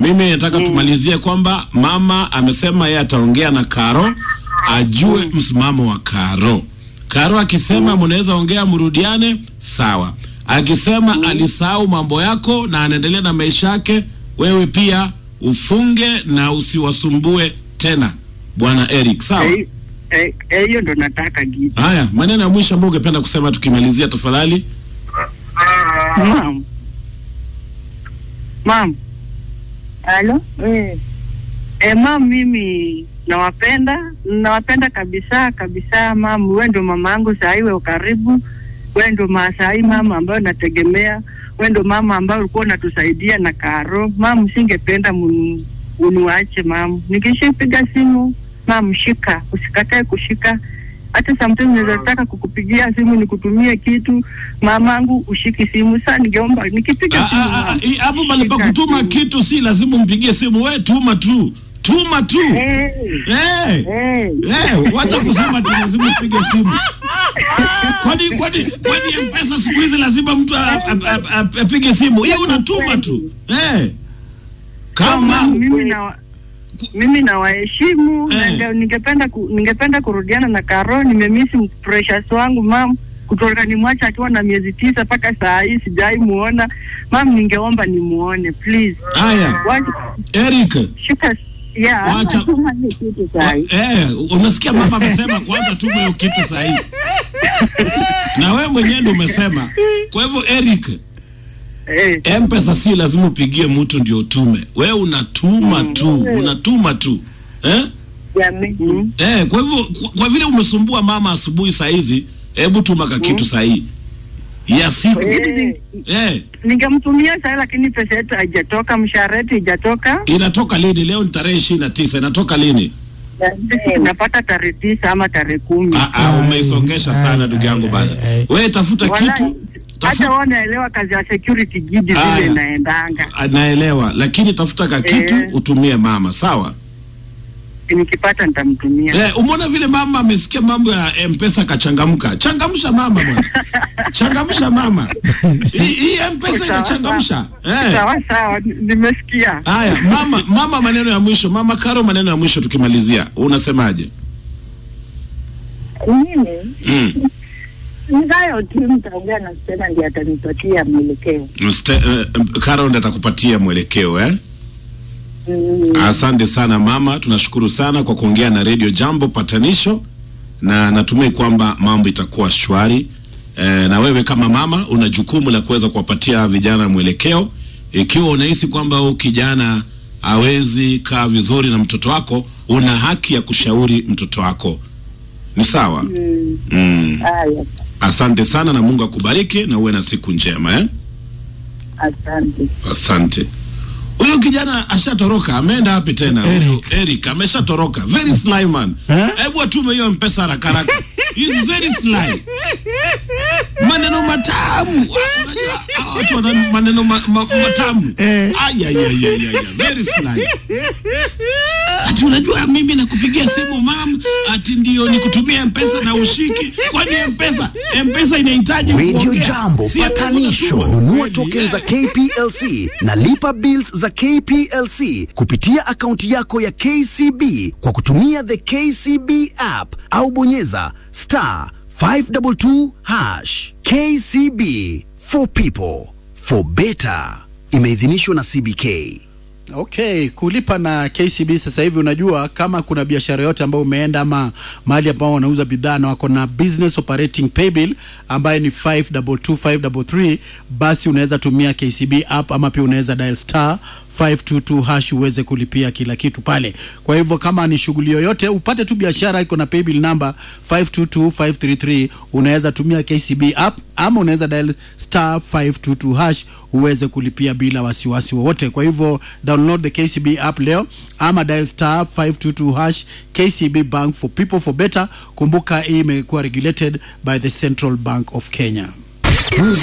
mimi nataka tumalizie kwamba mama amesema yeye ataongea na Karo ajue msimamo wa Karo. Karo akisema mnaweza ongea mrudiane, sawa. Akisema alisahau mambo yako na anaendelea na maisha yake, wewe pia ufunge na usiwasumbue tena, bwana Eric, sawa? Eh, eh, eh, hiyo ndo nataka Gidi. Haya, maneno ya mwisho ambayo ungependa kusema tukimalizia, tafadhali. Mam. Mam. Halo? Eh. Eh, mam, mimi nawapenda, nawapenda kabisa kabisa mam. Wewe ndo mama yangu saa hii, wewe karibu. Wewe ndo ma saa hii mama ambayo nategemea. Wewe ndo mama ambayo ulikuwa unatusaidia na karo. Mam, singependa mun- uniwache mam. Nikishapiga simu, mam, shika, usikatae kushika. Hata sometimes naweza taka kukupigia simu nikutumie kitu, mamangu ushiki simu. Sasa ningeomba nikipiga Ah, simu ah, ah, mam, hii hapo pale pa shika kutuma simu. kitu si lazima umpigie simu, we tuma tu, tuma tu. Eh, Eh. eh. Eh, wacha kusema ati lazima upige simu. Kwani kwani kwani mpesa siku hizi lazima mtu a- a- a- a- apige simu? Hiyo unatuma tu. Eh. Kama Kama mimi na mimi nawaheshimu na Eh. ndio ningependa ku, ningependa kurudiana na Karo. Nimemisi precious wangu mam, kutoka nimwacha akiwa na miezi tisa mpaka saa hii sijai muona mam. Ningeomba nimuone please. haya, Wacha- Eric. Shika yeah. Wacha Tuma hiyo kitu wa- sahi. eh, unasikia mama amesema kwanza tume hiyo kitu sahihi. Na wewe mwenyewe ndio umesema. Kwa hivyo Eric, Eh, mpesa si lazima upigie mtu ndio utume. Wewe unatuma tu, unatuma tu. Eh? Jamii. mm. Eh, kwa hivyo kwa, kwa vile umesumbua mama asubuhi saa hizi, hebu tuma ka kitu sahihi ya siku. Eh. Eh, Ningemtumia sasa, lakini pesa yetu haijatoka, mshahara yetu haijatoka. inatoka lini? Leo ni tarehe ishirini na tisa. Inatoka lini? Sisi tunapata tarehe tisa ama tarehe kumi. Ah, ah, umeisongesha sana ndugu yangu bana. Wewe tafuta Wala- kitu hata tafuta, wao naelewa kazi ya security gidi Aya. vile inaendanga. naelewa, lakini tafuta ka kitu Eh. utumie mama, sawa? Nikipata nitamtumia. Eh, umeona vile mama amesikia mambo ya mpesa kachangamka. Changamsha mama bwana, changamsha mama. Hii hii mpesa Sawa, inachangamsha. Eh. Sawa sawa, ni- nimesikia. Haya, mama, mama, maneno ya mwisho, mama Karo, maneno ya mwisho tukimalizia, unasemaje? Mimi Mm. ngayo tu mtaongea na Stella ndiye atanipatia mwelekeo. Mste, uh, Karo ndo atakupatia mwelekeo eh? Mm. Asante sana mama, tunashukuru sana kwa kuongea na Radio Jambo patanisho, na natumai kwamba mambo itakuwa shwari. E, na wewe kama mama una jukumu la kuweza kuwapatia vijana mwelekeo. Ikiwa unahisi kwamba huyu kijana hawezi kaa vizuri na mtoto wako, una haki ya kushauri mtoto wako. Ni sawa? Mm. Mm. Haya, Asante sana na Mungu akubariki na uwe na siku njema eh? asante. Asante. Huyu kijana ashatoroka, ameenda wapi tena? Huyu Eric ameshatoroka. Very sly man. Eh? Hebu atume hiyo mpesa haraka haraka. He's very sly. Maneno matamu. Unajua hawa watu wana maneno ma, ma, matamu. Eh. Ay ay ay ay ay. Very sly. Ati unajua mimi nakupigia simu mam, ati ndio nikutumia mpesa na ushiki. Kwani mpesa mpesa inahitaji Radio kuongea. Jambo Si mpesa patanisho. unatuma. Nunua Kweli, token eh. za KPLC na lipa bills za KPLC kupitia akaunti yako ya KCB kwa kutumia the KCB app au bonyeza star 522 hash. KCB for people for better. Imeidhinishwa na CBK. Okay, kulipa na KCB sasa hivi, unajua kama kuna biashara yote ambayo umeenda ama mahali ambao wanauza bidhaa na wako na business operating paybill ambaye ni 522533 basi unaweza tumia KCB app ama pia unaweza dial star 522 hash uweze kulipia kila kitu pale. Kwa hivyo kama ni shughuli yoyote upate tu biashara iko na paybill number 522533 unaweza tumia KCB app ama unaweza dial star 522 hash uweze kulipia bila wasiwasi wowote. Kwa hivyo download the KCB app leo ama dial star 522 hash KCB Bank for people for better. Kumbuka hii imekuwa regulated by the Central Bank of Kenya.